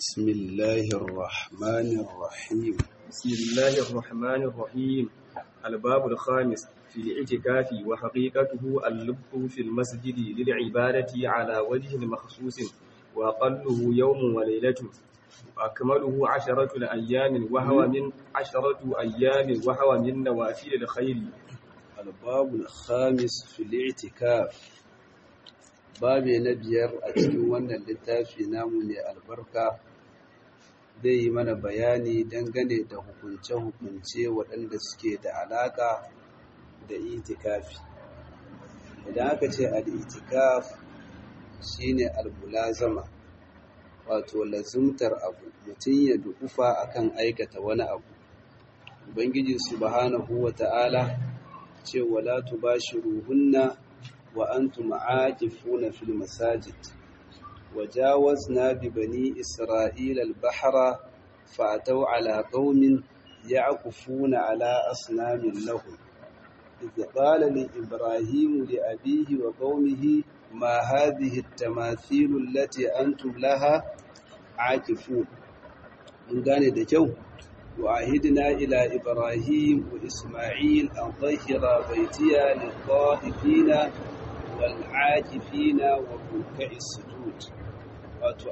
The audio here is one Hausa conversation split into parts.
بسم الله الرحمن الرحيم بسم الله الرحمن الرحيم الباب الخامس في الاعتكاف وحقيقته اللب في المسجد للعبادة على وجه مخصوص وأقله يوم وليلة وأكمله عشرة الأيام وهو من عشرة أيام وهو من نوافل الخير الباب الخامس في الاعتكاف babi na biyar a cikin wannan littafi namu ne albarka zai yi mana bayani dangane da hukunce-hukunce waɗanda suke da alaƙa da itikafi idan aka ce al'itikaf shi ne albulazama wato lazumtar abu mutum ya dukufa akan aikata wani abu ubangiji subhanahu wa ta'ala ce wala tubashiruhunna وأنتم عاكفون في المساجد وجاوزنا ببني إسرائيل البحر فأتوا على قوم يعكفون على أصنام لهم إذ قال لإبراهيم لأبيه وقومه ما هذه التماثيل التي أنتم لها عاكفون من قال دجو وعهدنا إلى إبراهيم وإسماعيل أن طهر بيتي للطائفين والعاكفين والركع السجود wato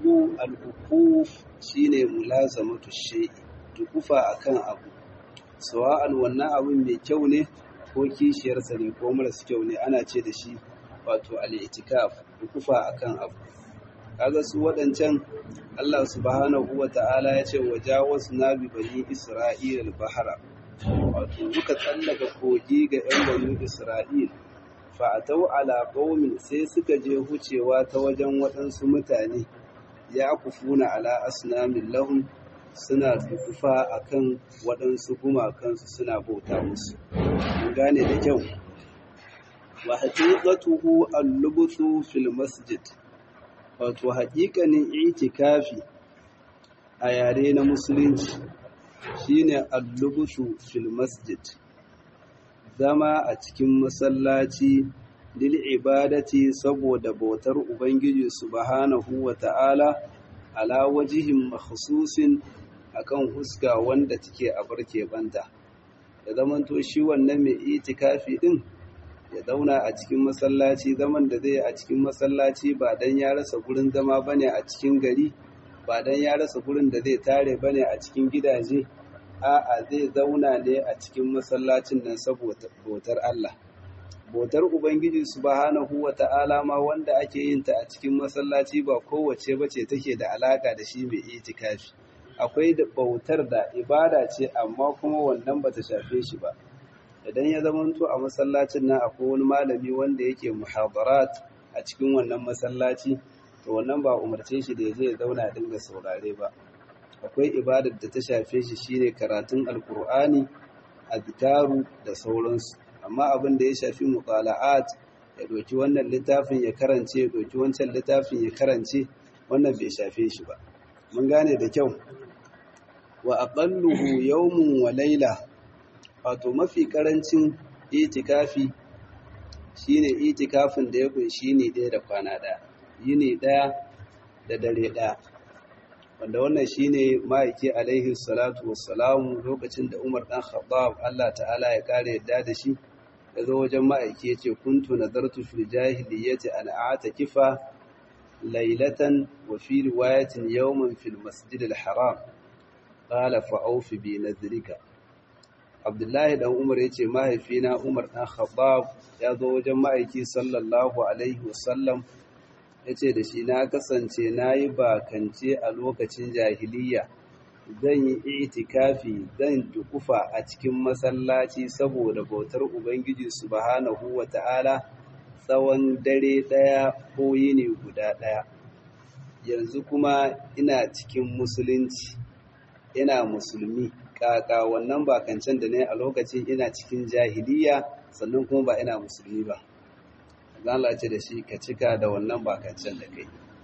al'ukuf shi ne mulazamatu shai tukufa akan abu sawa'an wannan abin mai kyau ne ko kishiyarsa ne ko maras kyau ne ana ce da shi wato al'itikaf tukufa akan abu kaga su waɗancan Allah subhanahu wa ta'ala ya ce waja wasu na bi bani Isra'ila al-bahara wato muka tsallaka kogi ga ‘yan bani Isra'il fa'atau ala qaumin sai suka je hucewa ta wajen waɗansu mutane ya kufuna ala asnamin lahum suna dukufa akan waɗansu gumakansu suna bauta musu mun gane da kyau wa haqiqatuhu al-lubthu fil masjid wato haƙiƙanin itikafi a yare na musulunci shine al-lubthu fil masjid zama a cikin masallaci lil ibadati saboda bautar ubangiji subhanahu wa ta'ala ala wajihin makhsusin akan huska wanda take a barke banta da zamanto shi wannan mai itikafi din ya zauna a cikin masallaci zaman da zai a cikin masallaci ba dan ya rasa gurin zama bane a cikin gari ba dan ya rasa gurin da zai tare bane a cikin gidaje a'a zai zauna ne a cikin masallacin nan saboda bautar Allah bautar ubangiji subhanahu wata'ala ma wanda ake yin ta a cikin masallaci ba kowace bace take da alaka da shi mai itikafi akwai da bautar da ibada ce amma kuma wannan bata shafe shi ba idan ya zamanto a masallacin nan akwai wani malami wanda yake muhadarat a cikin wannan masallaci to wannan ba umarce shi da ya je ya zauna dinga saurare ba akwai ibadar da ta shafe shi shine karatun alkur'ani azkaru da sauransu amma abin da ya shafi muqala'at ya doki wannan littafin ya karance ya doki wancan littafin ya karance wannan bai shafe shi ba mun gane da kyau wa aqalluhu yawmun wa layla wato mafi karancin itikafi shine itikafin da ya kunshi ne ɗaya da kwana ɗaya yini ɗaya da dare ɗaya wanda wannan shine ma'aiki alaihi salatu wassalamu lokacin da Umar dan Khattab Allah ta'ala ya kare yadda da shi ya zo wajen ma'aiki yace kuntu nadartu fil jahiliyyati an a'takifa laylatan wa fi riwayatin yawman fil masjid al haram qala fa awfi bi nadrika Abdullahi dan Umar yace mahaifina Umar dan Khattab ya zo wajen ma'aiki sallallahu alaihi wasallam ya ce da shi na kasance na yi bakance a lokacin jahiliya zan yi itikafi zan dukufa a cikin masallaci saboda bautar ubangiji subhanahu wa ta'ala tsawon dare ɗaya ko yini guda ɗaya yanzu kuma ina cikin musulunci ina musulmi kaka wannan bakancen da ne a lokacin ina cikin jahiliya sannan kuma ba ina musulmi ba Allah ce da shi ka cika da wannan bakancen da kai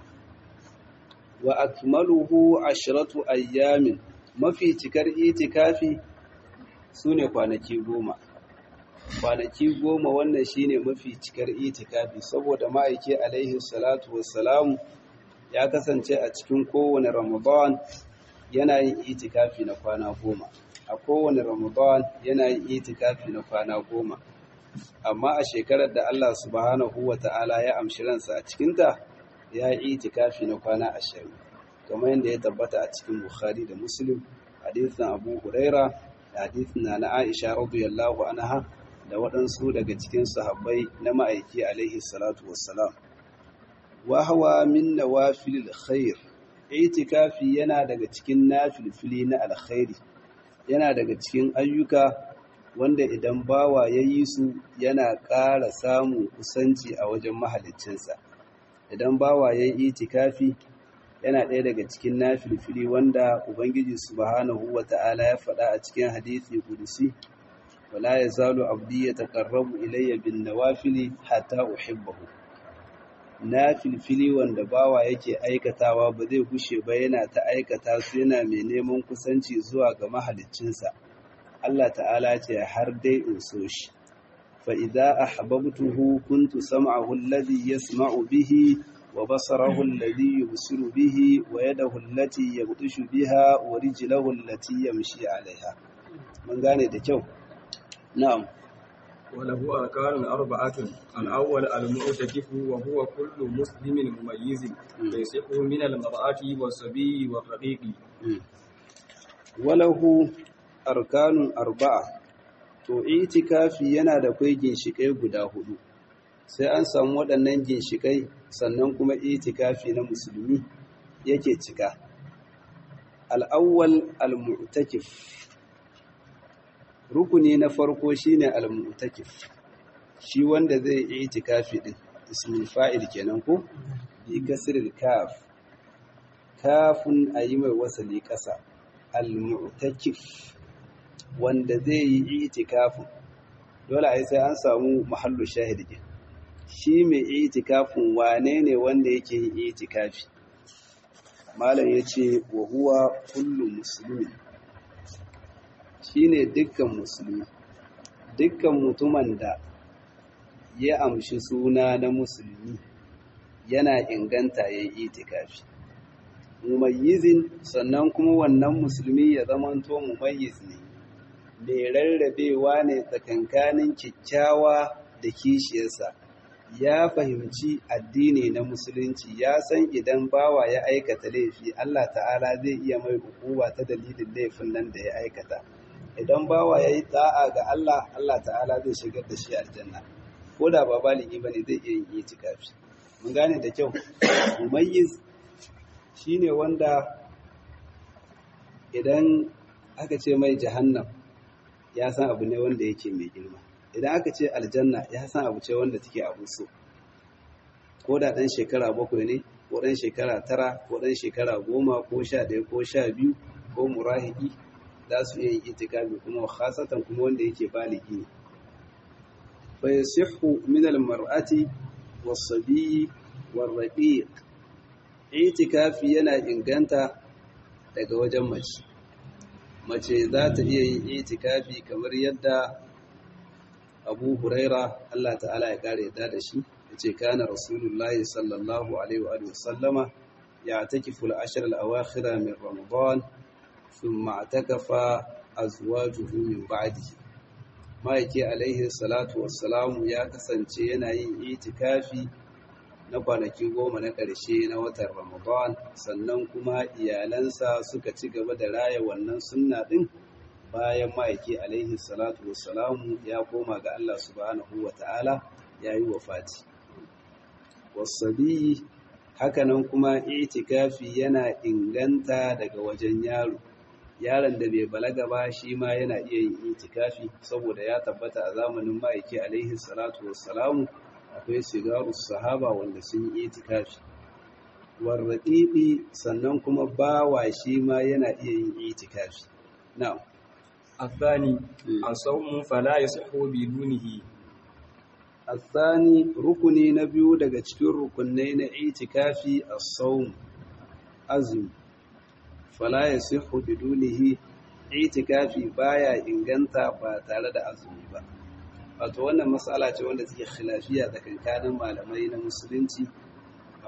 wa akmaluhu ashratu ayyamin mafi cikar itikafi sune kwanaki goma kwanaki goma wannan shine mafi cikar itikafi saboda ma'aiki alaihi salatu wassalamu ya kasance a cikin kowane ramadan yana yin itikafi na kwana goma a kowane ramadan yana yin itikafi na kwana goma amma a shekarar da Allah subhanahu wa ta'ala ya amshi ransa a cikinta ya yi itikafi na kwana ashirin kamar yadda ya tabbata a cikin bukhari da muslim hadisin abu huraira da hadisin na na aisha radiyallahu anha da waɗansu daga cikin sahabbai na ma'aiki alaihi salatu wassalam wa hawa min nawafilil khair itikafi yana daga cikin nafilfili na alkhairi yana daga cikin ayyuka wanda idan bawa ya yi su yana ƙara samun kusanci a wajen mahaliccinsa idan bawa ya yi itikafi yana ɗaya daga cikin nafilfili wanda ubangiji subhanahu wata'ala ya faɗa a cikin hadisi kudusi wala yazalu abdi yataqarrabu ilayya bin nawafili hatta uhibbahu nafilfili wanda bawa yake aikatawa ba zai gushe ba yana ta aikata su yana mai neman kusanci zuwa ga mahaliccinsa Allah ta'ala ce har dai in so shi fa idza ahbabtuhu kuntu sam'ahu alladhi yasma'u bihi wa basarahu alladhi yubsiru bihi wa yadahu allati yabtishu biha wa rijluhu allati yamshi 'alayha mun gane da kyau na'am وله أركان أربعة الأول المعتكف وهو كل مسلم مميز يصح من المرأة والصبي والرقيق وله أركان أربعة to itikafi yana da kai ginshikai guda hudu sai an samu waɗannan ginshikai sannan kuma itikafi na musulmi yake cika al'awwal al-mu'takif rukuni na farko shine al-mu'takif shi wanda zai yi itikafi din ismul fa'il kenan ko bi kasril kaf kafun ayi mai wasali kasa al-mu'takif wanda zai yi itikafin dole ai sai an samu mahallu shahid din shi mai itikafin wane ne wanda yake yin itikafi malam yace wa huwa kullu muslimin shine dukkan musulmi dukkan mutumin da ya amshi suna na musulmi yana inganta ya yi itikafi mumayyizin sannan kuma wannan musulmi ya zamanto mumayyiz ne mai rarrabewa ne tsakankanin kyakkyawa da kishiyarsa ya fahimci addini na musulunci ya san idan bawa ya aikata laifi Allah ta'ala zai iya mai hukuma ta dalilin laifin nan da ya aikata idan bawa ya yi ta'a ga Allah, Allah ta'ala zai shigar da shi aljanna, ko da ba baligi ba ne zai iya yin itikafi. Mun gane da kyau, mumayyiz shi ne wanda idan aka ce mai jahannam ya san abu ne wanda yake mai girma. Idan aka ce aljanna ya san abu ce wanda take abu so. Ko da ɗan shekara bakwai ne, ko ɗan shekara tara, ko ɗan shekara goma, ko sha ɗaya, ko sha biyu, ko murahiki, za su iya yin itikafi kuma khasatan kuma wanda yake baligi ne fa yasihhu min almar'ati was-sabiy war-raqiq itikafi yana inganta daga wajen mace mace za ta iya yin itikafi kamar yadda Abu Huraira Allah ta'ala ya kare yadda da shi yace kana Rasulullahi sallallahu alaihi wa sallama ya'takifu al-ashr al-awakhir min Ramadan ثم اعتكف أزواجه من بعده ma'aiki alaihi salatu wassalamu ya kasance yana yin itikafi na kwanaki goma na ƙarshe na watan ramadan sannan kuma iyalansa suka ci gaba da raya wannan sunna ɗin bayan ma'aiki alaihi salatu wassalamu ya koma ga Allah subhanahu wa ta'ala ya yi wafati wasabi hakanan kuma itikafi yana inganta daga wajen yaro yaron da bai balaga ba shi ma yana iya yin itikafi saboda ya tabbata a zamanin ma'aiki alaihi salatu wassalamu akwai sigaru sahaba wanda sun yi itikafi warraɗiɗi sannan kuma bawa shi ma yana iya yin itikafi na'am الثاني الصوم فلا يصح بدونه الثاني rukuni na biyu daga cikin rukunai na itikafi as-sawm azumi fala yasihu bidunihi itikafi baya inganta ba tare da azumi ba wato wannan matsala ce wanda take khilafiya tsakankanin malamai na musulunci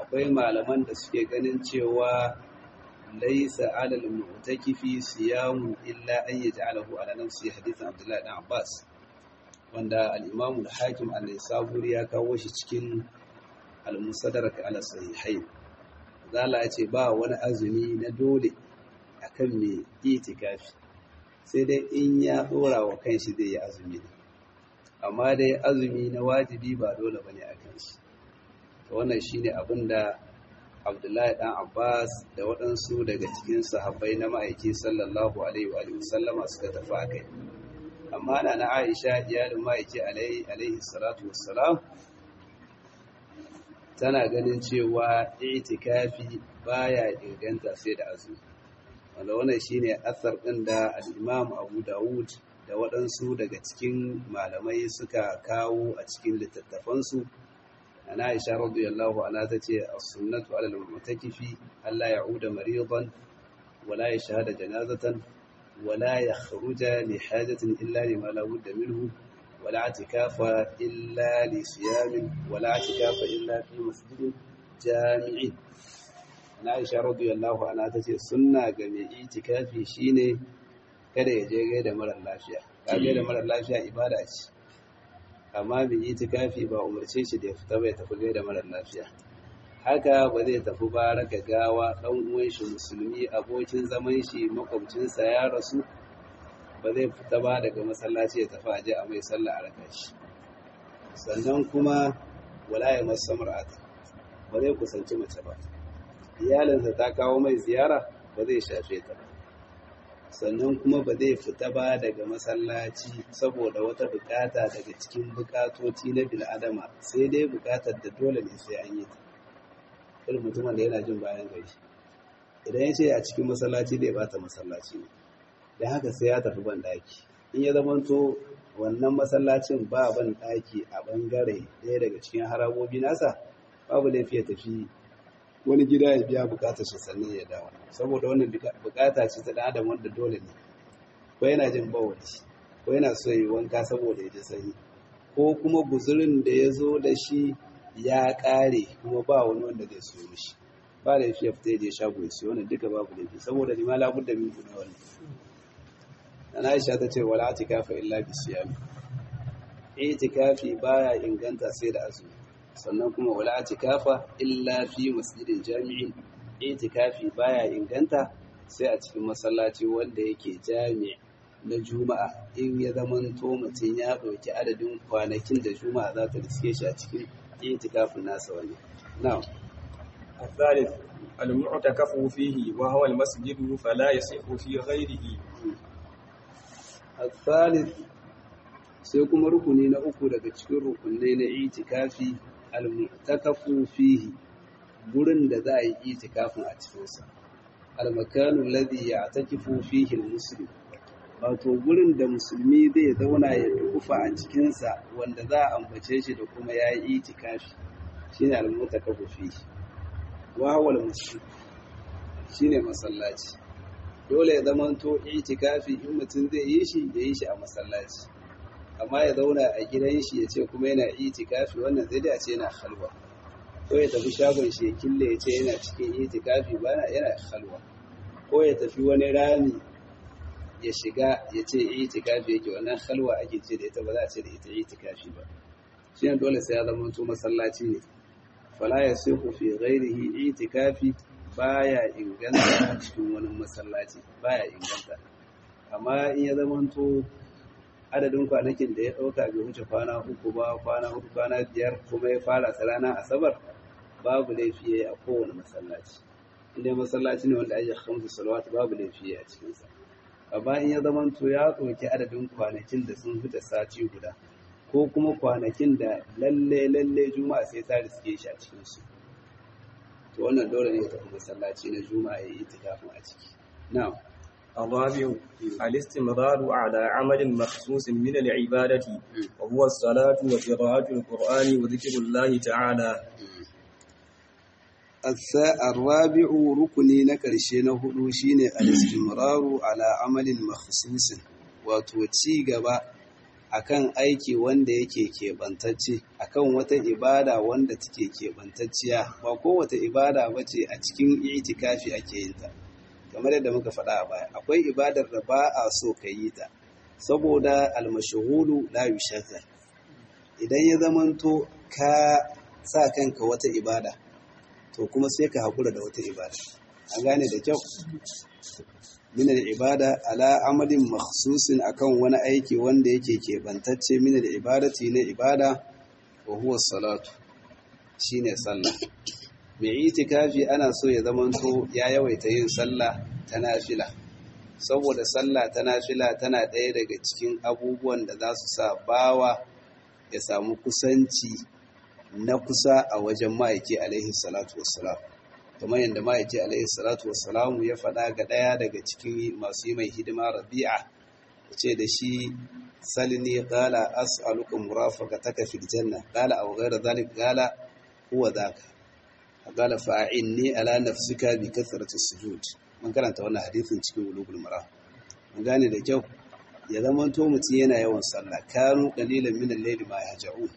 akwai malaman da suke ganin cewa laisa alal mu'takifi siyamu illa an yaj'alahu ala nafsi hadithan Abdullah ibn Abbas wanda al-Imam al-Hakim an-Nisaburi ya kawo shi cikin al-Musaddarak ala sahihain zala ya ce ba wani azumi na dole akan mai itikafi sai dai in ya dora wa kanshi zai yi azumi amma dai azumi na wajibi ba dole bane akan shi wannan shine abin da Abdullahi dan Abbas da waɗansu daga cikin sahabbai na ma'aiki sallallahu alaihi wa sallama suka tafi akai amma na na Aisha iyalin ma'aiki alaihi alaihi salatu wassalam tana ganin cewa itikafi baya inganta sai da azumi wanda wannan shine asar ɗin da al-Imam Abu Dawud da waɗansu daga cikin malamai suka kawo a cikin littattafansu ana Aisha radiyallahu anha tace as-sunnatu 'ala al-mu'takifi alla ya'uda maridan wala yashhada janazatan wala yakhruja li hajatin illa lima la budda minhu ولا اعتكاف إلا لصيام ولا اعتكاف إلا في مسجد جامع Aisha radiyallahu anha tace sunna ga mai itikafi shine kada ya je gaida marar lafiya ka gaida marar lafiya ibada ce amma mai itikafi ba umarce shi da ya fita bai tafi gaida marar lafiya haka ba zai tafi ba raka gawa dan uwan shi musulmi abokin zaman shi makwabcinsa ya rasu ba zai fita ba daga masallaci ya tafi aje a mai sallah a raka shi sannan kuma wala ya masu mar'ata ba zai kusanci mace ba iyalinsa ta kawo mai ziyara ba zai shafe ta ba sannan kuma ba zai fita ba daga masallaci saboda wata bukata daga cikin bukatoci na bil'adama sai dai bukatar da dole ne sai an yi ta irin mutumin da yana jin bayan gari idan ya ce a cikin masallaci zai bata masallaci ne da haka sai ya tafi ban daki in ya zamanto wannan masallacin ba ban daki a bangare ɗaya daga cikin harabobi nasa babu laifi ya tafi wani gida ya biya bukatar shi sannan ya dawo saboda wannan bukata ce ta dan adam wanda dole ne ko yana jin bawali ko yana so yi wanka saboda ya ji sanyi ko kuma guzurin da ya zo da shi ya kare kuma ba wani wanda zai so mishi ba da ya fita ya je shago ya siyo wannan duka babu laifi saboda ni ma labudda min kuna wannan Nana Aisha ta ce wala atikafa illa bi siyami. Itikafi baya inganta sai da azumi. Sannan kuma wala atikafa illa fi masjidin jami'in. Itikafi baya inganta sai a cikin masallaci wanda yake jami' na Juma'a in ya zamanto mutum ya ɗauki adadin kwanakin da Juma'a za ta riske shi a cikin itikafin nasa wani. Na'am. الثالث المعتكف فيه وهو المسجد فلا يصح في غيره الثالث sai kuma rukuni na uku daga cikin rukunai na itikafi al-mu'takafu fihi gurin da za a yi itikafin a cikinsa al-makanu alladhi ya'takifu fihi al-muslim wato gurin da musulmi zai zauna ya dukufa a cikinsa wanda za a ambace shi da kuma ya yi itikafi shine al-mu'takafu fihi wa huwa al-muslim shine masallaci dole ya zamanto itikafi in mutum zai yi shi ya yi shi a masallaci amma ya zauna a gidan shi ya ce kuma yana itikafi wannan zai da ce yana halwa ko ya tafi shagon shi ya kille ya ce yana cikin itikafi ba yana halwa ko ya tafi wani rami ya shiga ya ce itikafi yake wannan halwa ake ce da ita ba za a ce da ita itikafi ba shi ne dole sai ya zamanto masallaci ne fala ya sihu fi ghairihi itikafi baya inganta a cikin wani masallaci baya inganta amma in ya zamanto adadin kwanakin da ya ɗauka bai wuce kwana uku ba kwana uku kwana biyar kuma ya fara ta ranar asabar babu laifi ya yi a kowane masallaci inda masallaci ne wanda ake hamsu salawat babu laifi ya a cikinsa amma in ya zamanto ya ɗauki adadin kwanakin da sun fita sati guda ko kuma kwanakin da lalle lalle juma'a sai ta riske shi a cikinsu to wannan dole ne ya tafi masallaci na juma'a ya yi itikafin a ciki na'am الرابع الاستمرار على عمل مخصوص من العبادة وهو الصلاة وقراءة القرآن وذكر الله تعالى الرابع ركني نكرشي نهدو شيني الاستمرار على عمل مخصوص وتوتي gaba akan aiki wanda yake keɓantacce akan wata ibada wanda take keɓantacciya ba kowace ibada ba ce a cikin itikafi ake yin ta kamar yadda muka faɗa a baya akwai ibadar da ba a so ka yi ta saboda almashahulu la yushaghal idan ya zamanto ka sa kanka wata ibada to kuma sai ka haƙura da wata ibada an gane da kyau min ibada ala amalin makhsusin akan wani aiki wanda yake keɓantacce min ibadati na ibada wa huwa salatu shine sallah mai itikafi ana so ya zamanto ya yawaita yin sallah ta nafila saboda sallah ta nafila tana ɗaya daga cikin abubuwan da za su sa bawa ya samu kusanci na kusa a wajen ma'aiki alaihi salatu wassalam kamar yadda ma'aiki alaihi salatu wassalamu ya faɗa ga ɗaya daga cikin masu yi mai hidima rabi'a ce da shi salini qala as'aluka murafaqataka fil janna qala aw ghayra dhalik qala huwa dhaka qala fa'inni ala nafsika bi kathrati sujud mun karanta wannan hadisin cikin ulugul maram mun gane da kyau ya zama to mutum yana yawan sallah kanu qalilan min al-layli ma yahja'un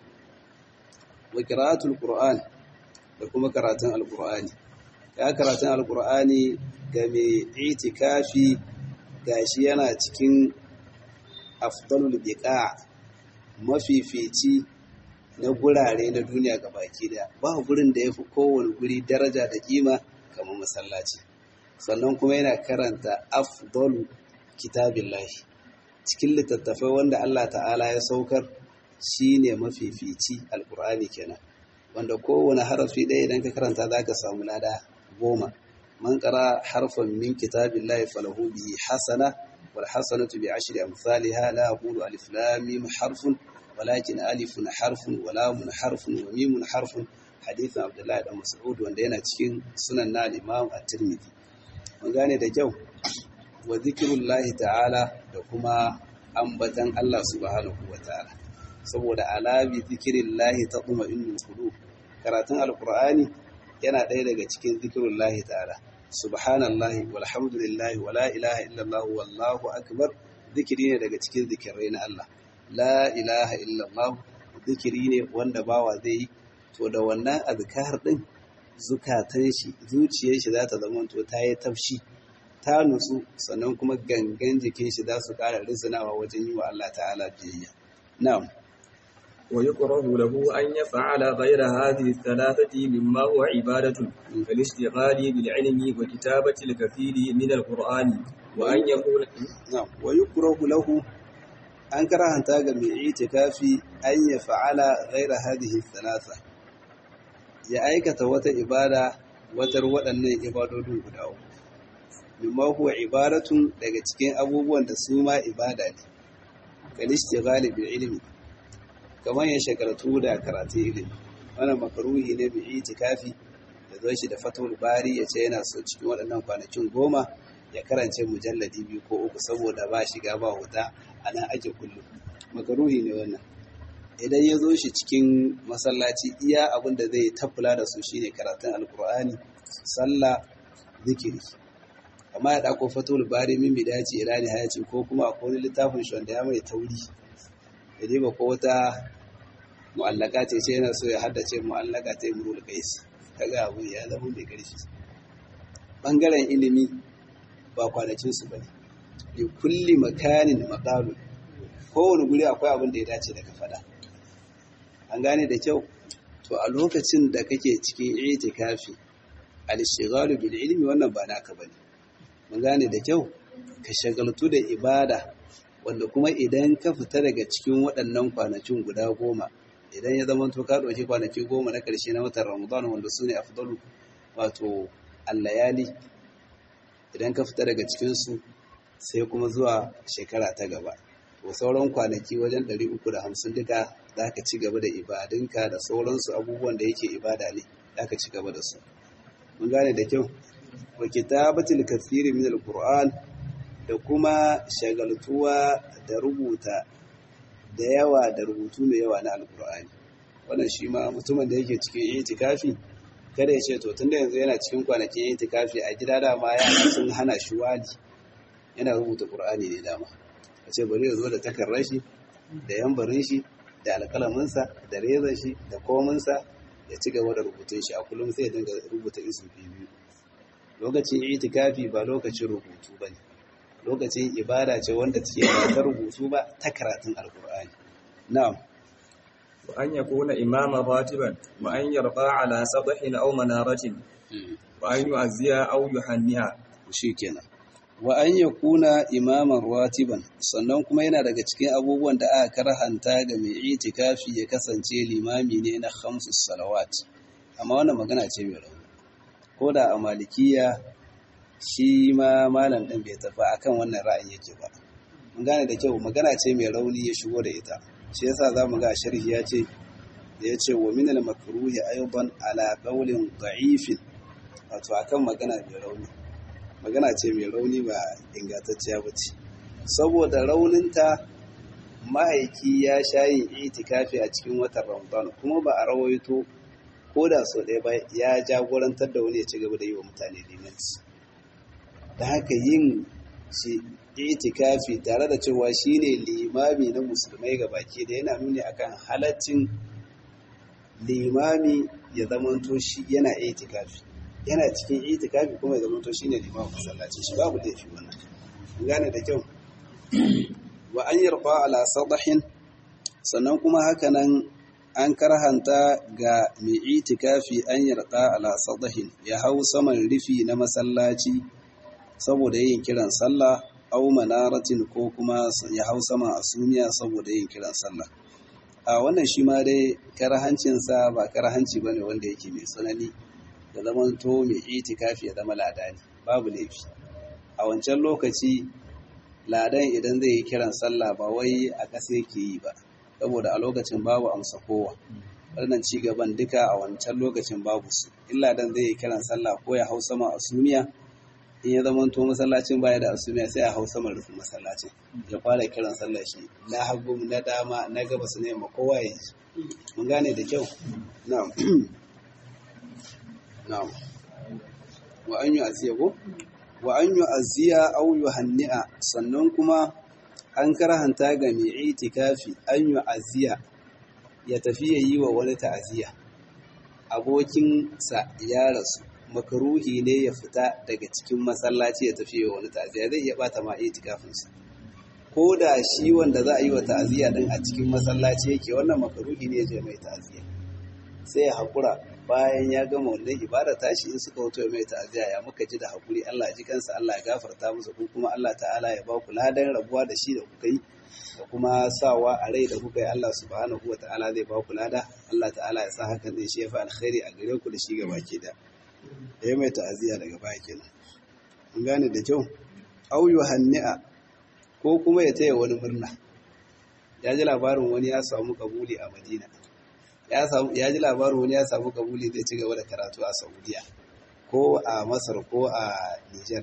wa qira'atul qur'an da kuma karatun alqur'ani ya karatun alqur'ani ga mai itikafi gashi yana cikin afdalul biqa mafifici na gurare na duniya baki daya ba gurin da yafi kowane guri daraja da kima kamar masallaci sannan kuma yana karanta afdalu kitabillahi cikin littattafai wanda Allah ta'ala ya saukar shine mafifici alqur'ani kenan wanda kowane harafi ɗaya idan ka karanta zaka samu lada goma man qara harfan min kitabillahi falahu bihi hasana wal hasanatu bi ashri amsalha la aqulu alif lam mim harfun walakin alifun harfun wa lamun harfun wa mimun harfun hadithin abdullahi dan mas'ud wanda yana cikin sunan na al-imam at-tirmidhi mun gane da kyau wa zikrullahi ta'ala da kuma ambatan Allah subhanahu wa ta'ala saboda ala bi zikrillahi taqma'innul qulub karatun alqur'ani yana ɗaya daga cikin zikrullahi ta'ala subhanallahi walhamdulillahi wala ilaha illallah wallahu akbar zikiri ne daga cikin zikirai na Allah la ilaha illallah zikiri ne wanda bawa zai yi to da wannan azkar din zukatan shi zuciyar shi za ta zama to ta yi tafshi ta nutsu sannan kuma gangan jikin shi za su ƙara rizinawa wajen yi wa Allah ta'ala biyayya na'am ويكره له أن يفعل غير هذه الثلاثة مما هو عبادة كالاشتغال بالعلم وكتابة الكثير من القرآن وأن يكون نعم ويكره له an karanta ga mai itikafi an ya fa'ala ghaira hadhihi thalatha ya aikata wata ibada watar waɗannan ibadodin guda uku mimma huwa ibadatun daga cikin abubuwan da su ma ibada ne kal istighali bil ilmi kamar ya shagaltu da karatun ilimi wannan makaruhi ne mai itikafi da zo shi da fatul bari ya ce yana so cikin waɗannan kwanakin goma ya karance mujalladi biyu ko uku saboda ba shiga ba wuta a nan ake kullum makaruhi ne wannan idan ya zo shi cikin masallaci iya abin da zai tafula da su shine karatun alkur'ani sallah zikiri amma ya ɗauko fatul bari min bidaci ila nihayaci ko kuma akwai wani littafin shi wanda ya mai tauri ya diba ko wata mu'allaka ce ce yana so ya haddace mu'allaka ta imrul qais kaga abu ya zama mai ƙarfi bangaren ilimi ba kwanakin su bane li kulli makanin maqalun kowane guri akwai abin da ya dace da ka faɗa an gane da kyau to a lokacin da kake cikin itikafi al-ishghalu bil ilmi wannan ba naka bane mun gane da kyau ka shagaltu da ibada wanda kuma idan ka fita daga cikin waɗannan kwanakin guda goma idan ya zama to ka ɗauki kwanaki goma na ƙarshe na watan ramadan wanda su ne afdalu wato allayali idan ka fita daga cikinsu sai kuma zuwa shekara ta gaba to sauran kwanaki wajen 350 duka za ka ci gaba da ibadunka da sauransu abubuwan da yake ibada ne za ka ci gaba da su mun gane da kyau wa kitabatul kathiri min alquran da kuma shagaltuwa da rubuta da yawa da rubutu mai yawa na alkur'ani wannan shi ma mutumin da yake cikin itikafi kada ya ce to tunda yanzu yana cikin kwanakin itikafi a gida dama ya sun hana shi wali yana rubuta qur'ani ne dama a ce bari ya zo da takarar shi da yambarin shi da alkalaminsa da rezan shi da kominsa ya ci gaba da rubutun shi a kullum sai ya dinga rubuta isu biyu lokacin itikafi ba lokacin rubutu ba ne lokacin ibada ce wanda take ba ta rubutu ba ta karatun alkur'ani na'am وأن يكون إماما راتبا وأن يرقى على سطح أو منارة وأن يعزي أو يهنئ shikenan wa an yakuna imaman ratiban sannan kuma yana daga cikin abubuwan da aka karhanta ga mai itikafi ya kasance limami ne na khamsus salawat amma wannan magana ce mai rauni ko da a malikiya shi ma malam ɗin bai tafi akan wannan ra'ayin yake ba mun gane da kyau magana ce mai rauni ya shigo da ita shi yasa zamu ga sharhi ya ce da ya ce wa min al makruhi aidan ala qawlin da'ifin wato akan magana mai rauni magana ce mai rauni ba ingantacciya ba ce saboda rauninta ma'aiki ya sha yin itikafi a cikin watan ramadan kuma ba a rawaito ko da sau ɗaya ba ya jagorantar da wani ya ci gaba da yi wa mutane limanci da haka yin shi itikafi tare da cewa shine limami na musulmai ga baki da yana nuni akan halaccin limami ya zamanto shi yana itikafi yana cikin itikafi kuma ya zamanto shine limamin masallaci shi babu laifi wannan gane da kyau wa an yarfa ala sadahin sannan kuma hakanan an karhanta ga mai itikafi an yarda ala sadahin ya hau saman rufi na masallaci saboda yin kiran sallah au manaratin ko kuma ya hau saman asumiya saboda yin kiran sallah a wannan shi ma dai karhancinsa ba karhanci bane wanda yake mai tsanani da zaman to mai itikafi ya zama ladani babu laifi a wancan lokaci ladan idan zai yi kiran sallah ba wai a ƙasa yake yi ba saboda a lokacin babu amsa kowa wannan ci gaban duka a wancan lokacin babu su illa dan zai yi kiran sallah ko ya hau sama asumiya in ya zama to masallacin baya da asumiya sai a hau sama rufin masallacin ya fara kiran sallah shi na hagu na dama na gabas ne ma kowa ya ji mun gane da kyau na'am na'am wa an yi aziya ko wa an yi aziya au yuhanni'a sannan kuma an karhanta ga mai itikafi an yi aziya ya tafi ya yi wa wani ta'aziya abokinsa ya rasu makaruhi ne ya fita daga cikin masallaci ya tafi wa wani ta'aziya zai iya bata ma itikafinsa ko da shi wanda za a yi wa ta'aziya din a cikin masallaci yake wannan makaruhi ne ya je mai ta'aziya sai ya haƙura bayan ya gama wannan ibada tashi in suka wato mai ta'aziya ya muka ji da haƙuri Allah ji kansa Allah ya gafarta musu ko kuma Allah ta'ala ya ba ku ladan rabuwa da shi da kuka yi da kuma sawa a rai da kuka yi Allah subhanahu wa ta'ala zai ba ku lada Allah ta'ala ya sa hakan zai shi ya fi alkhairi a gare ku da shi gaba ke da ya mai ta'aziya daga baya kenan mun gane da kyau au yuhanni'a ko kuma ya taya wani murna ya ji labarin wani ya samu kabuli a Madina ya ji labarin wani ya samu kabuli zai ci gaba da karatu a Saudiya ko a Masar ko a Niger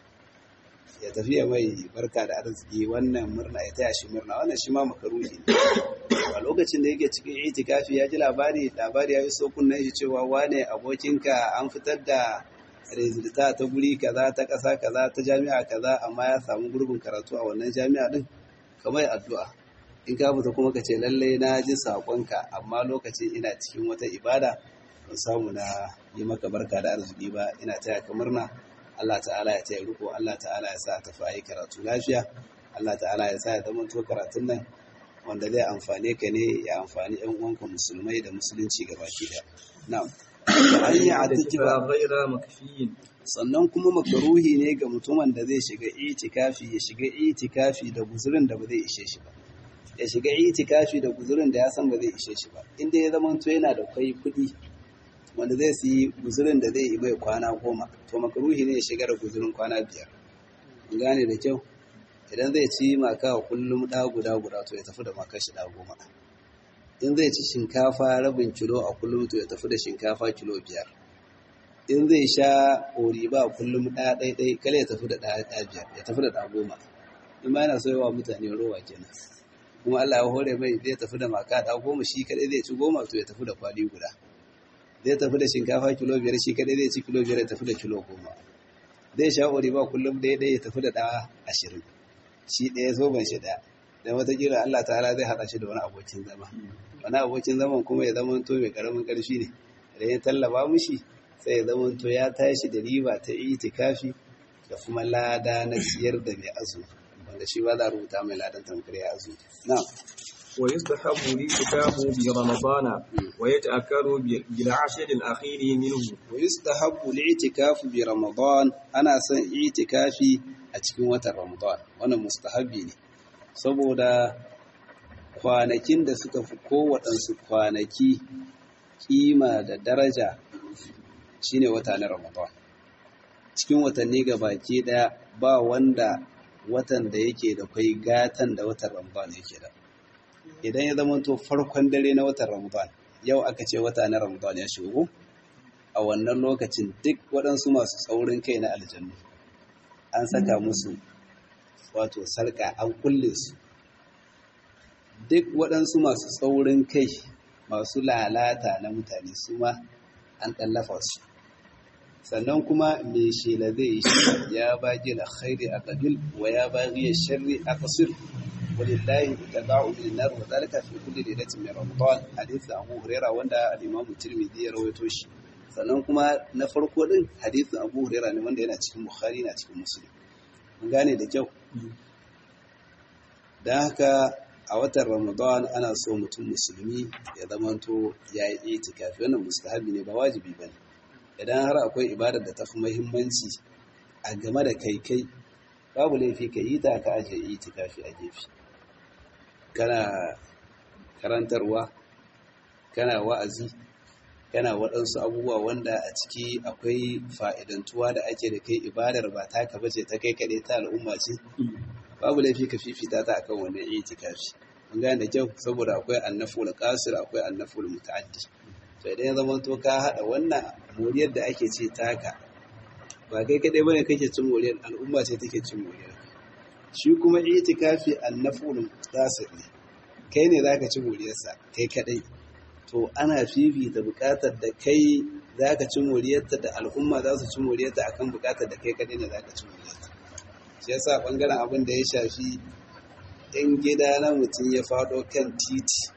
ya tafi ya mai barka da arziki wannan murna ya taya shi murna wannan shi ma makaruhi ne a lokacin da yake cikin itikafi ya ji labari labari ya yi so kunnen shi cewa wane abokinka an fitar da rezulta ta guri kaza ta ƙasa kaza ta jami'a kaza amma ya samu gurbin karatu a wannan jami'a din kamar addu'a in ka fita kuma ka ce lallai na ji saƙonka amma lokacin ina cikin wata ibada ban samu na yi maka barka da arziki ba ina taya ka murna Allah ta'ala ya taya riko Allah ta'ala ya sa ta fayi karatu lafiya Allah ta'ala ya sa ya zama to karatun nan wanda zai amfane ka ne ya amfani ƴan uwanka musulmai da musulunci gabaki ɗaya na'am an yi atikifa ghaira makfiyin sannan kuma makaruhi ne ga mutumin da zai shiga itikafi ya shiga itikafi da guzurin da ba zai ishe shi ba ya shiga itikafi da guzurin da ya san ba zai ishe shi ba inda ya zama to yana da kai kuɗi wanda zai siyi guzurin da zai yi mai kwana goma to makaruhi ne ya shiga da guzurin kwana biyar gane da kyau idan zai ci maka kullum ɗa guda guda to ya tafi da maka shi ɗa goma in zai ci shinkafa rabin kilo a kullum to ya tafi da shinkafa kilo biyar in zai sha oriba kullum ɗaya ɗaya ɗaya kala ya tafi da ɗaya ɗaya biyar ya tafi da ɗa goma in ma yana so yawa mutane rowa kenan kuma Allah ya hore mai zai tafi da maka ɗa goma shi kaɗai zai ci goma to ya tafi da kwali guda zai tafi da shinkafa kilo biyar shi kaɗai zai ci kilo biyar ya tafi da kilo goma zai sha oriba kullum ɗaya ɗaya ya tafi da ɗa ashirin shi ɗaya zoben shi ɗaya dan watakila Allah ta'ala zai haɗa shi da wani abokin zama wani abokin zaman kuma ya zama to mai karamin ƙarfi ne idan ya tallaba mushi sai ya zama to ya tashi da riba ta itikafi da kuma lada na siyar da mai azumi wanda shi ba za a rubuta mai ladan tamkar ya azumi na'am ويستحب الاعتكاف برمضان ويتأكد بالعشر الأخير منه ويستحب الاعتكاف برمضان ana son itikafi a cikin watan Ramadan wannan mustahabbi ne saboda kwanakin da suka fi kowaɗansu kwanaki kima da daraja shine wata na Ramadan cikin watanni baki ɗaya ba wanda watan da yake da kai gatan da watan Ramadan yake da idan ya zama to farkon dare na watan Ramadan yau aka ce wata na Ramadan ya shigo a wannan lokacin duk waɗansu masu tsaurin kai na aljannu an saka musu wato sarƙa an kulle su duk waɗansu masu tsaurin kai masu lalata na mutane su ma an ɗallafa su sannan kuma mai shela zai yi shi ya bagi da khairi a ƙabil wa ya bagi ya sharri a ƙasir walillahi tabau min nar wa zalika fi kulli lailatin min ramadan hadith Abu Hurairah wanda al-Imam Tirmidhi ya rawaito shi sannan kuma na farko din hadisin Abu Hurairah ne wanda yana cikin Bukhari na cikin Muslim mun gane da kyau dan haka a watan Ramadan ana so mutum musulmi ya zamanto ya yi itikafi wannan mustahabi ne ba wajibi bane idan har akwai ibadar da ta fi muhimmanci a game da kai kai babu laifi ka yi ta ka aje itikafi a gefe kana karantarwa kana wa'azi kana waɗansu abubuwa wanda a ciki akwai fa'idantuwa da ake da kai ibadar ba taka bace ta kai kaɗai ta al'umma ce babu laifi ka fifita ta akan wannan itikafi mun gane da kyau saboda akwai annaful qasir akwai annaful muta'addi to idan ya zama to ka hada wannan moriyar da ake ce taka ba kai kaɗai bane kake cin moriyar al'umma ce take cin moriyar shi kuma itikafi annaful qasir ne kai ne zaka ci moriyarsa kai kaɗai to ana fifita bukatar da kai za ka ci moriyarta da al'umma za su ci moriyarta akan bukatar da kai kadai ne za ka ci moriyarta shi yasa bangaren abin da ya shafi in gida na mutum ya faɗo kan titi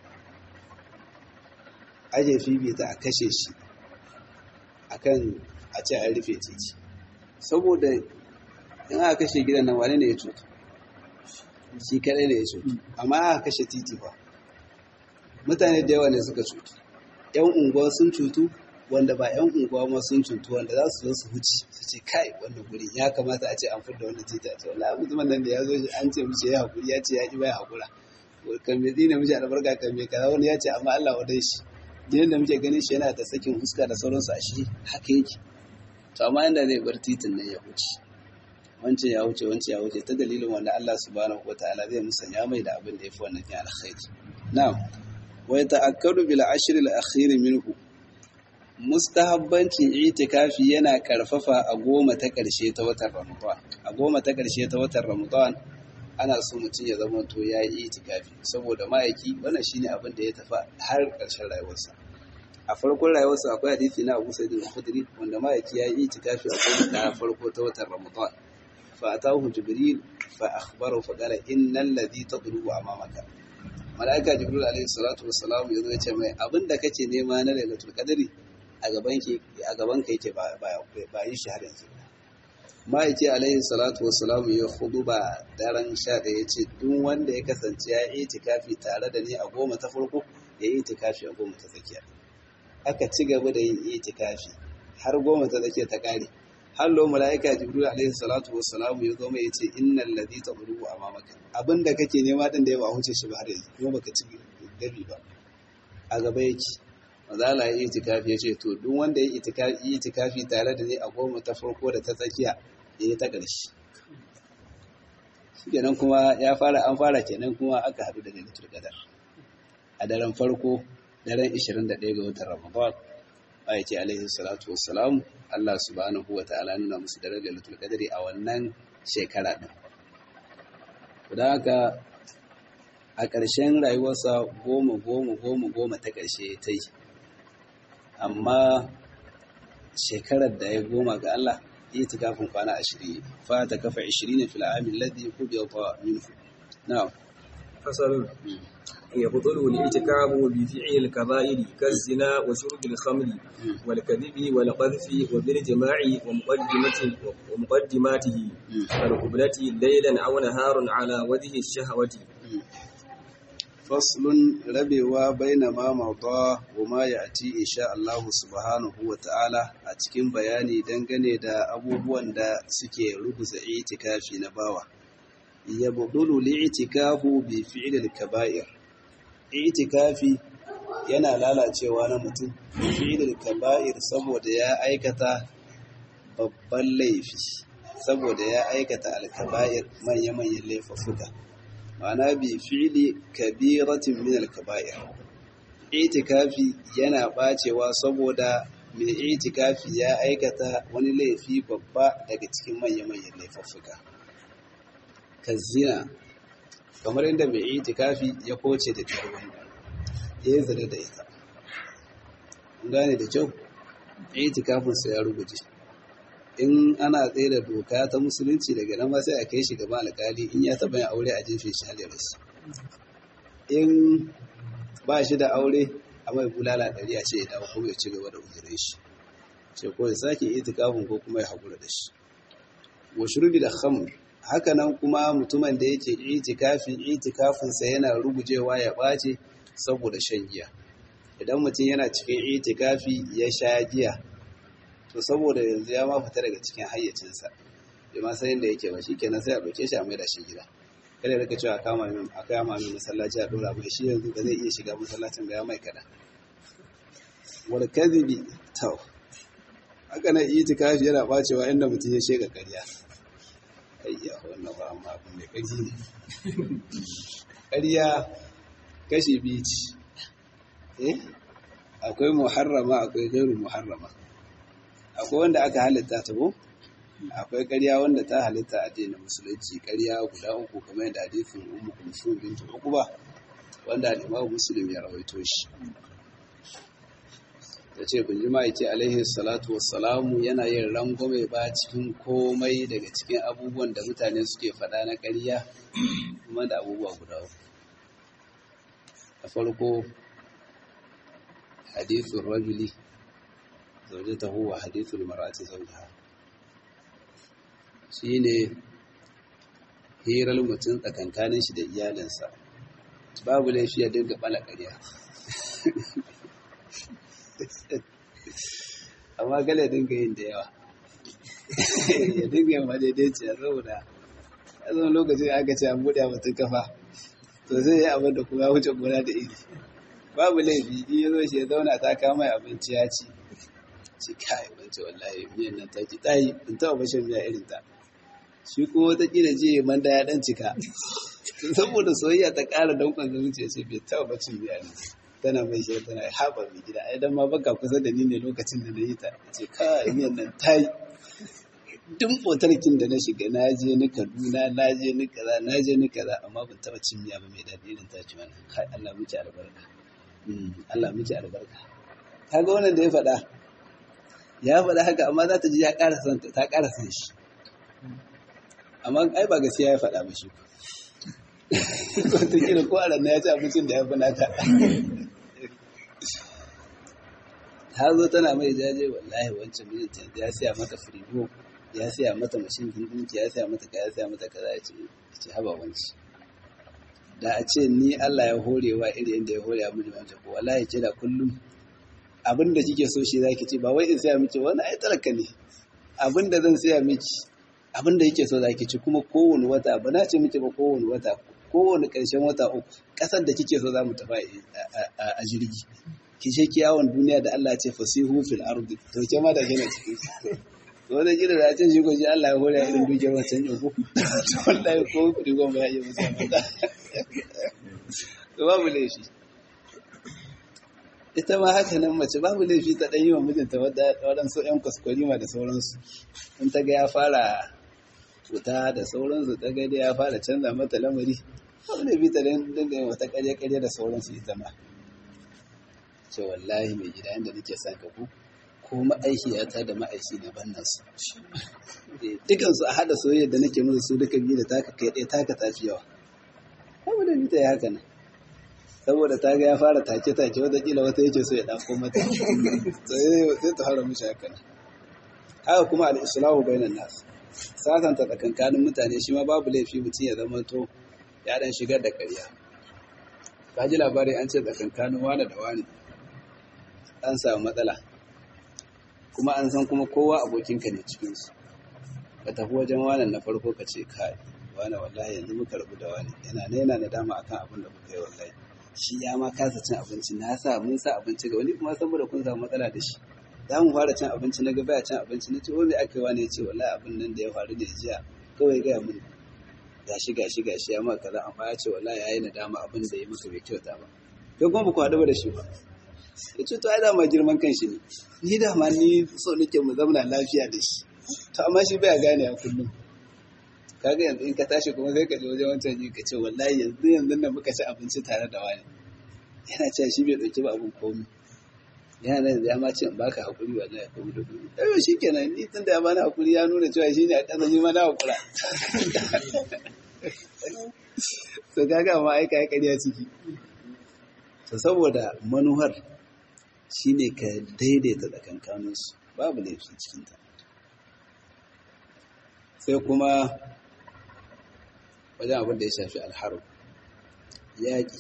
aje fifita a kashe shi akan a ce an rufe titi saboda in aka kashe gidan nan wane ne ya cutu shi kadai ne ya cutu amma aka kashe titi ba mutane da yawa ne suka cutu yan unguwa sun cutu wanda ba yan unguwa ma sun cutu wanda za su zo su huci su ce kai wannan guri ya kamata a ce an fidda wannan titi a ce wallahi mutumin nan da ya zo an ce mishi ya hakuri ya ce ya ki baya hakura kan me tsine mishi albarka kan me kaza wani ya ce amma Allah wadai shi din da muke ganin shi yana da sakin huska da sauransu a shi haka yake to amma inda zai bar titin nan ya huce wancan ya wuce wancan ya wuce ta dalilin wanda Allah subhanahu wataala zai musanya mai da abin da ya fi wannan kin alkhairi na'am wa yata'akkadu bil ashr al akhir minhu mustahabbancin itikafi yana karfafa a goma ta karshe ta watan Ramadan a goma ta karshe ta watan Ramadan ana so mutum ya zama to ya yi itikafi saboda ma'aiki wannan shine abin da ya tafi har karshen rayuwarsa a farkon rayuwarsa akwai hadisi na Abu Sa'id al-Khudri wanda ma'aiki ya yi itikafi a goma ta farko ta watan Ramadan fa atahu Jibril fa akhbarahu fa qala innal ladhi tadrubu amamaka mala'ika jibril alaihi salatu wassalam ya zo ya ce mai abin da kake nema na lailatul qadri a gaban ki a gaban ka yake ba ba yi shi har yanzu ma'aiki alaihi salatu wassalam ya ba daren sha da ya ce duk wanda ya kasance ya yi itikafi tare da ni a goma ta farko ya yi itikafi a goma ta tsakiya aka ci gaba da yin itikafi har goma ta tsakiya ta kare hallo mala'ika jibril alaihi salatu wassalam ya zo mai yace innal ladhi tadrubu amamaka abinda kake nema din da ya ba huce shi ba har yanzu kuma baka ci dabi ba a gaba yake mazala ya itikafi yace to duk wanda ya itikafi itikafi tare da ni a goma ta farko da ta tsakiya ya yi ta ƙarshe kenan kuma ya fara an fara kenan kuma aka haɗu da lailatul qadar a daren farko daren 21 ga watan ramadan ayyace alaihi salatu wassalam Allah subhanahu wa ta'ala nuna musu darajar lailatul qadri a wannan shekara din da haka a ƙarshen rayuwarsa goma goma goma goma ta ƙarshe ta yi amma shekarar da ya goma ga Allah yi ta kafin kwana ashirin fa ta kafa ashirin na fil'amin ladhi kubiya ta minhu na'am فصل يبطل الاعتكاف بفعل الكبائر كالزنا وشرب الخمر والكذب والقذف وبالجماع ومقدمة ومقدماته والقبلة ليلا أو نهارا على وجه الشهوة فصل rabewa baina ma mauta wa ma ya'ti insha Allah subhanahu wa ta'ala a cikin bayani dangane da abubuwan da suke rubuta itikafi na bawa yabdulu li'tikafu bi fi'l al-kaba'ir itikafi yana lalacewa na mutum fi'l al-kaba'ir saboda ya aikata babban laifi saboda ya aikata al-kaba'ir manya-manyan laifuffuka ma'ana bi fi'li kabiratin min al-kaba'ir itikafi yana bacewa saboda mai itikafi ya aikata wani laifi babba daga cikin manya-manyan laifuffuka kazina kamar inda mai itikafi ya koce da tarwani ya yi zane da ita gane da kyau itikafinsa ya ruguje in ana tsaye da doka ta musulunci daga nan ma sai a kai shi gaba alkali in ya taɓa yin aure a jefe shi halaris in ba shi da aure a mai bulala ɗari a ce ya dawo kuma ya ci gaba da uzurin shi ce ko ya sake itikafin ko kuma ya haƙura da shi wa shurbi da khamr haka nan kuma mutumin da yake itikafi itikafinsa yana rugujewa ya ɓace saboda shan giya idan mutum yana cikin itikafi ya sha giya to saboda yanzu ya ma fita daga cikin hayyacinsa bai ma san yadda yake ba shi kenan sai a ɗauke shi a mai da shi gida kada rika cewa kama min a kama min masallaci a ɗora mai shi yanzu ba zai iya shiga masallacin ga ya mai kada wal kadhibi taw haka nan itikafi yana bacewa inda mutum ya shega ƙarya ayya wannan ba amma abin da kaji ne ƙarya kashi biyu ce eh akwai muharrama akwai gairu muharrama akwai wanda aka halitta ta ko akwai ƙarya wanda ta halitta a addinin musulunci ƙarya guda uku kamar yadda hadisin ummu kulsum bint uqba wanda al-imam muslim ya rawaito shi ta ce kun ji ma'aiki alaihi salatu wassalamu yana yin rangwame ba cikin komai daga cikin abubuwan da mutane suke faɗa na ƙarya kuma da abubuwa guda uku a farko hadithun rajuli zaujata huwa hadithul mar'ati zawjaha shine hirar mutum tsakankanin shi da iyalinsa babu laifi ya dinga bala ƙarya amma gala dinga yin da yawa ya dinga yin madaidaici a saboda a zama lokacin aka ce an buɗe mutum kafa to zai yi abin da kuma wuce gona da iri babu laifi in ya zo shi ya zauna ta kama abinci ya ci ci kai wance wallahi miyan nan ta ki ɗayi in taɓa bashin miya irin ta shi ko wataƙila je man da ya ɗan cika saboda soyayya ta ƙara danƙon zuciya ce bai taɓa bacin miya ne tana mai shi tana haɓa mai gida ai dan ma baka kusa da ni ne lokacin da na yi ta ce kai miyan nan ta yi duk motarkin da na shiga na je ni kaduna na je ni kaza na je ni kaza amma ban taɓa cin miya ba mai daɗi irin ta ci wannan kai Allah miki albarka Allah miki albarka kaga wannan da ya faɗa ya faɗa haka amma za ta ji ya ƙara son ta ƙara son shi amma ai ba gaskiya ya faɗa ba shi ko ta kira ko a ya ci abincin da ya fi nata ta zo tana mai jaje wallahi wancan mijinta ya siya mata firigo ya siya mata mashin dinki ya siya mata kaya ya siya mata kaza ya ce ce haba wanci da a ce ni Allah ya horewa iri inda ya hore mini wancan ko wallahi ce da kullum abin da kike so shi zaki ce ba wai in siya miki wani ai talaka ne abin da zan siya miki abin da yake so zaki ci kuma kowane wata ba na ce miki ba kowane wata kowane ƙarshen wata uku ƙasar da kike so za mu tafi a jirgi ki je ki yawon duniya da Allah ce fasihu fil ardi to ke ma da gina cikin to wanda gida da ce shi ko ji Allah ya hore ya irin dukiyar wancan yau ko to wallahi ko kudi goma ya yi musa mata to babu laifi ita ma haka nan mace babu laifi ta ɗan yi wa mijinta waɗansu ‘yan kwaskwarima da sauransu in ta ga ya fara wuta da sauransu ta ga ya fara canza mata lamari babu laifi ta dinga yin wata ƙarya-ƙarya da sauransu ita ma ce wallahi mai gida yadda nake son ka ku ko ma'aikiyata da ma'aiki na bannan su dukansu a haɗa soyayya da nake musu su duka biyu da taka kai ɗaya taka tafi yawa babu da ta yi haka nan saboda ta ga ya fara take-take watakila wata yake so ya ɗafo mata sai ta hara mishi haka nan haka kuma al'islahu bainan nas sasanta tsakankanin mutane shi ma babu laifi mutum ya zama to ya dan shigar da ƙarya ka ji labari an ce tsakankanin wane da wane an samu matsala kuma an san kuma kowa abokinka ne cikinsu ka tafi wajen wanan na farko ka ce kai wane wallahi yanzu muka rabu da wani yana ne yana nadama akan abin da muka yi wallahi shi ya ma kasa cin abinci na sa mun sa abinci ga wani kuma saboda kun samu matsala da shi za mu fara cin abinci na gaba ya cin abinci na ce wani aka yi wani ya ce wallahi abin nan da ya faru da jiya kawai gaya mun gashi gashi gashi ya maka kaza amma ya ce wallahi ya yi nadama abin da ya maka bai kyauta ba kai kuma ba ku haɗu da shi ba ya ce to ai dama girman kan shi ne ni dama ni so nake mu zauna lafiya da shi to amma shi bai gane a kullum kaga yanzu in ka tashi kuma sai ka je wajen wancan ji ka ce wallahi yanzu yanzu nan muka ci abinci tare da wani yana cewa shi bai ɗauki ba abin komai yana nan ya ma ce in baka hakuri wallahi ko da kuri eh shi kenan ni tun da ya bani hakuri ya nuna cewa shi ne a ƙasa ni ma na hakura to kaga amma ai kai ƙarya ciki to saboda manuhar shine ka daidaita tsakankaninsu babu laifi cikinta sai kuma wajen abin da ya shafi alharu yaƙi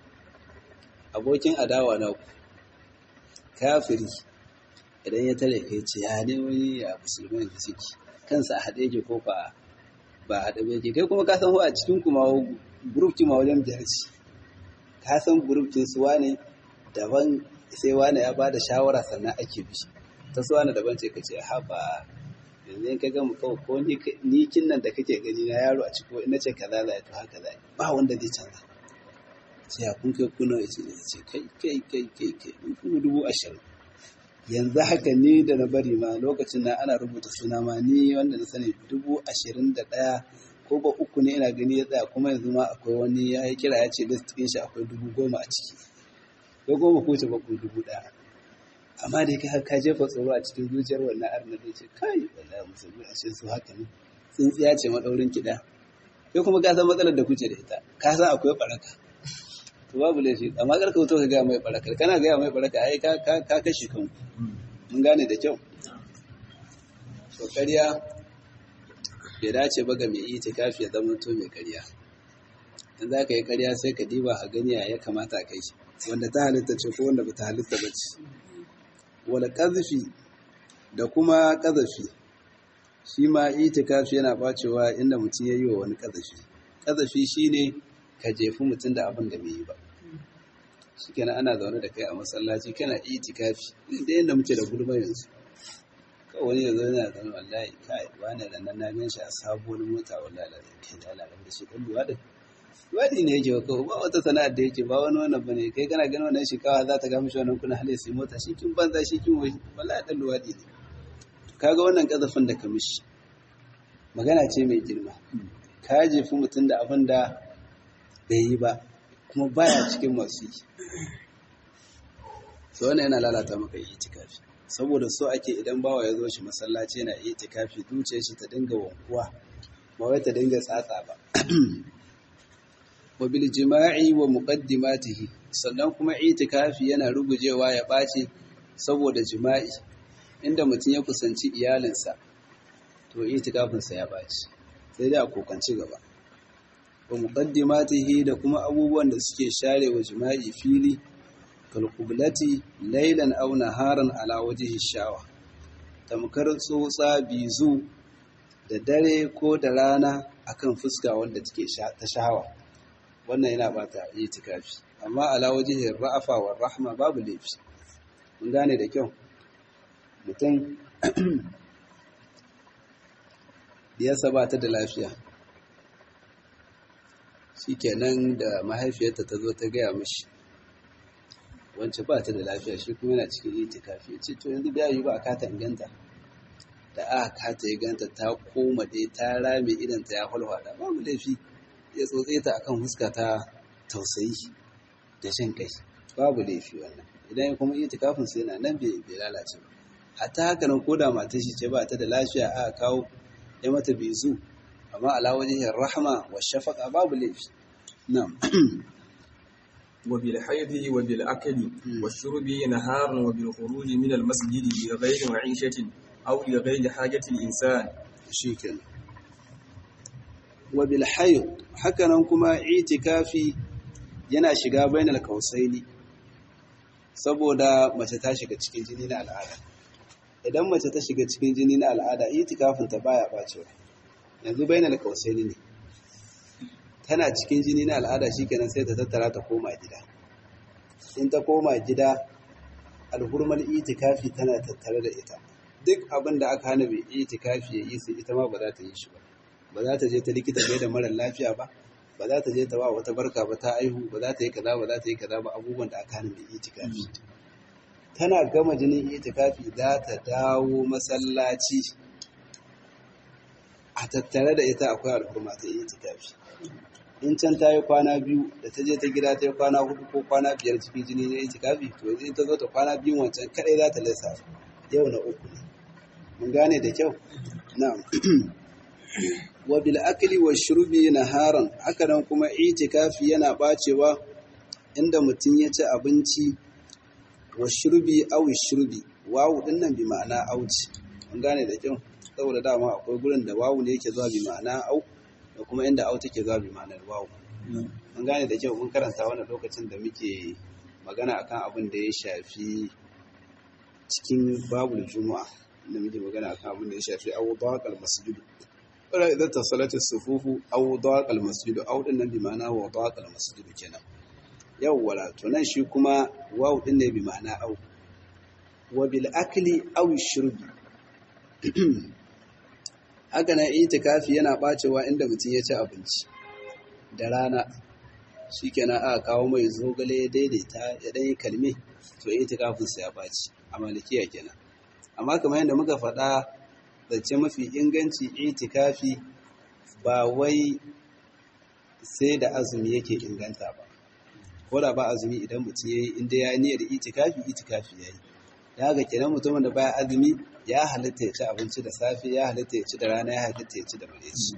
abokin adawa na ku kafiri idan ya tare kai ce ya ne wani a musulmai da suke kansa a haɗe ke ko ba ba haɗe ba ke kai kuma ka san a cikin kuma grup ma wajen biyar ce ka san grup su wane daban sai wane ya ba da shawara sannan ake bi ta su wane daban ce ka ce haba yanzu ka gama kawai ko ni kin nan da kake gani na yaro a ciki ina ce kaza za to haka za ba wanda zai canza sai ya kun kai kuna ya ce ce kai kai kai kai kai mun kuma dubu ashirin yanzu haka ni da na bari ma lokacin na ana rubuta suna ma ni wanda na sani dubu ashirin da ɗaya ko ba uku ne ina gani ya tsaya kuma yanzu ma akwai wani ya yi kira ya ce list ɗin shi akwai dubu goma a ciki ko goma ko ce ba ko dubu ɗaya amma da kai ka jefa tsoro a cikin zuciyar wannan arna da ce kai wallahi musulmi a su haka ne tsintsiya ce madaurin kiɗa kai kuma ka san matsalar da kuce da ita ka san akwai baraka to babu laifi amma kar ka wuto ka gaya mai barakar kana gaya mai baraka ai ka ka kashe kanku mun gane da kyau to ƙarya bai dace ba ga mai itikafi ya zama to mai ƙarya in za ka yi ƙarya sai ka diba a gani ya kamata ka yi wanda ta halitta ce ko wanda ba ta halitta ba ce wala ƙazafi da kuma ƙazafi shi ma itikafi yana bacewa inda mutum ya yi wa wani ƙazafi ƙazafi shi ne ka jefi mutum da abin da bai yi ba shi kenan ana zaune da kai a masallaci kana itikafi da yadda muke da gulma yanzu kawai wani yanzu yana zaune wallahi kai wani da nan na gan shi a sabuwar mota wallahi da kai da alaƙar da shi ɗan luwaɗin luwaɗi ne yake kawai ba wata sana'ar da yake ba wani wannan bane kai kana ganin wannan shikawa za ta ga mishi wannan kuna hali sai mota shi kin banza shi kin wai wallahi ɗan luwaɗi ne kaga wannan ƙazafin da ka mishi magana ce mai girma ka jefi mutum da abin da bai yi ba kuma baya cikin masu yi so wannan yana lalata maka yi itikafi saboda so ake idan bawa ya zo shi masallaci yana yi itikafi zuciyar shi ta dinga wankuwa ba wai ta dinga tsatsa ba wa bil jima'i wa muqaddimatihi sannan kuma itikafi yana rugujewa ya ɓaci saboda jima'i inda mutum ya kusanci iyalinsa to itikafinsa ya ɓaci sai dai a kokanci gaba wa muqaddimatihi da kuma abubuwan da suke share wa jima'i fili kal qiblati laylan aw naharan ala wajhi shawa tamkar tsotsa bizu da dare ko da rana akan fuska wanda take ta shawa wannan yana bata itikafi amma ala wajhi ra'afa wa rahma babu laifi mun gane da kyau mutum diyarsa ba ta da lafiya shi kenan da mahaifiyarta ta zo ta gaya mashi wancan ba ta da lafiya shi kuma yana cikin itikafi ce to yanzu biya yi ba a kata inganta da aka kata ya ganta ta koma dai ta rame idan ta ya hulhada babu laifi ya tsotse ta akan huska ta tausayi da jin kai babu laifi wannan idan ya kuma itikafin sai yana nan bai lalace ba hatta haka nan koda matar shi ce ba ta da lafiya aka kawo ya mata bizu amma ala wajen rahama wa shafaka babu laifi na'am وبالحيض وبالأكل والشرب نهارا وبالخروج من المسجد لغير معيشة أو لغير حاجة الإنسان shikenan wa bil hayd hakanan kuma itikafi yana shiga bainal kausaini saboda mace ta shiga cikin jini na al'ada idan mace ta shiga cikin jini na al'ada itikafin ta baya bacewa yanzu bainal kausaini ne tana cikin jini na al'ada shikenan sai ta tattara ta koma gida in ta koma gida alhurmal itikafi tana tattare da ita duk abin da aka hana mai itikafi ya yi sai ita ma ba za ta yi shi ba ba za ta je ta likita bai da marar lafiya ba ba za ta je ta ba wata barka ba ta aihu ba za ta yi kaza ba za ta yi kaza ba abubuwan da aka hana mai itikafi tana gama jinin itikafi za ta dawo masallaci a tattare da ita akwai al'umma ta itikafi in can ta yi kwana biyu da ta je ta gida ta yi kwana hudu ko kwana biyar cikin jini na itikafi to yanzu in ta zo ta kwana biyu wancan kadai za ta lissa yau na uku ne mun gane da kyau na'am wa bil akli wa shurbi naharan haka nan kuma itikafi yana bacewa inda mutum ya ci abinci wa shurbi aw shurbi wawu din nan bi ma'ana auci mun gane da kyau saboda dama akwai gurin da wawu ne yake zuwa bi ma'ana au da kuma inda au take zuwa bi ma'anar wawu mun gane da kyau mun karanta wannan lokacin da muke magana akan abin da ya shafi cikin babul juma'a da muke magana akan abin da ya shafi aw daqal masjid wala idan tasalat as-sufufu aw daqal masjid aw din nan bi ma'ana wa daqal masjid kenan yawwala to nan shi kuma waw din ne bi ma'ana aw wa bil akli aw shurbi haka nan itikafi yana bacewa inda mutum ya ci abinci da rana shikenan aka kawo mai zogale ya daidaita ya dan yi kalme to itikafin sa ya baci a malikiya kenan amma kamar yadda muka faɗa zance mafi inganci itikafi ba wai sai da azumi yake inganta ba ko da ba azumi idan mutum yayi inda ya niyyar itikafi itikafi yayi da haka kenan mutumin da baya azumi ya halitta ya ci abinci da safe ya halitta ya ci da rana ya halitta ya ci da mareci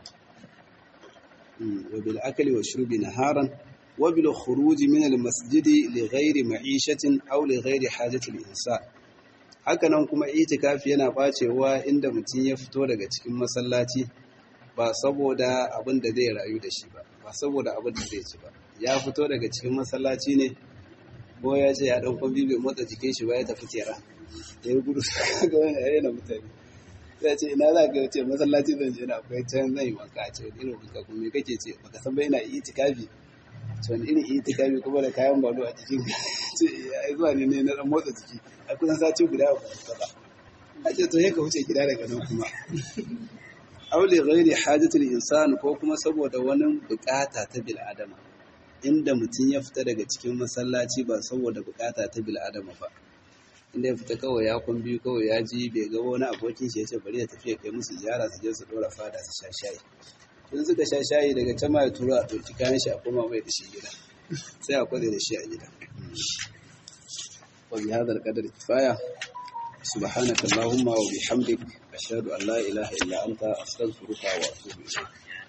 wa bil akli wa shurbi naharan wa bil khuruj min al masjid li ghairi ma'ishatin aw li ghairi hajati al insan haka nan kuma itikafi yana bacewa inda mutum ya fito daga cikin masallaci ba saboda abin da zai rayu da shi ba ba saboda abin da zai ci ba ya fito daga cikin masallaci ne ko ya ce ya ɗauko bibi motsa jikin shi ba ya tafi kera ya yi gudu ga wani yare na mutane ya ce ina za ka ce masallaci zan je na akwai can zan yi wanka a ce wani irin wanka kuma me kake ce baka san bai na yi itikafi ce wani irin itikafi kuma da kayan balo a jikin ce ya zuwa ne ne na dan motsa jiki a kusan sati guda ba ka ba a ce to ka wuce gida daga nan kuma aule ghairi hajatul insan ko kuma saboda wani bukata ta bil adama inda mutum ya fita daga cikin masallaci ba saboda bukata ta bil adama ba inda ya fita kawai ya kun biyu kawai ya ji bai ga wani abokin shi ya ce bari ya tafi kai musu ziyara su je su dora fada su sha shayi tun suka sha shayi daga can ma ya tura a ɗauki kayan shi a koma mai da shi gida sai a kwade da shi a gida wa bi hadal qadar kifaya subhanaka allahumma wa bihamdik ashhadu an la ilaha illa anta astaghfiruka wa atubu ilayk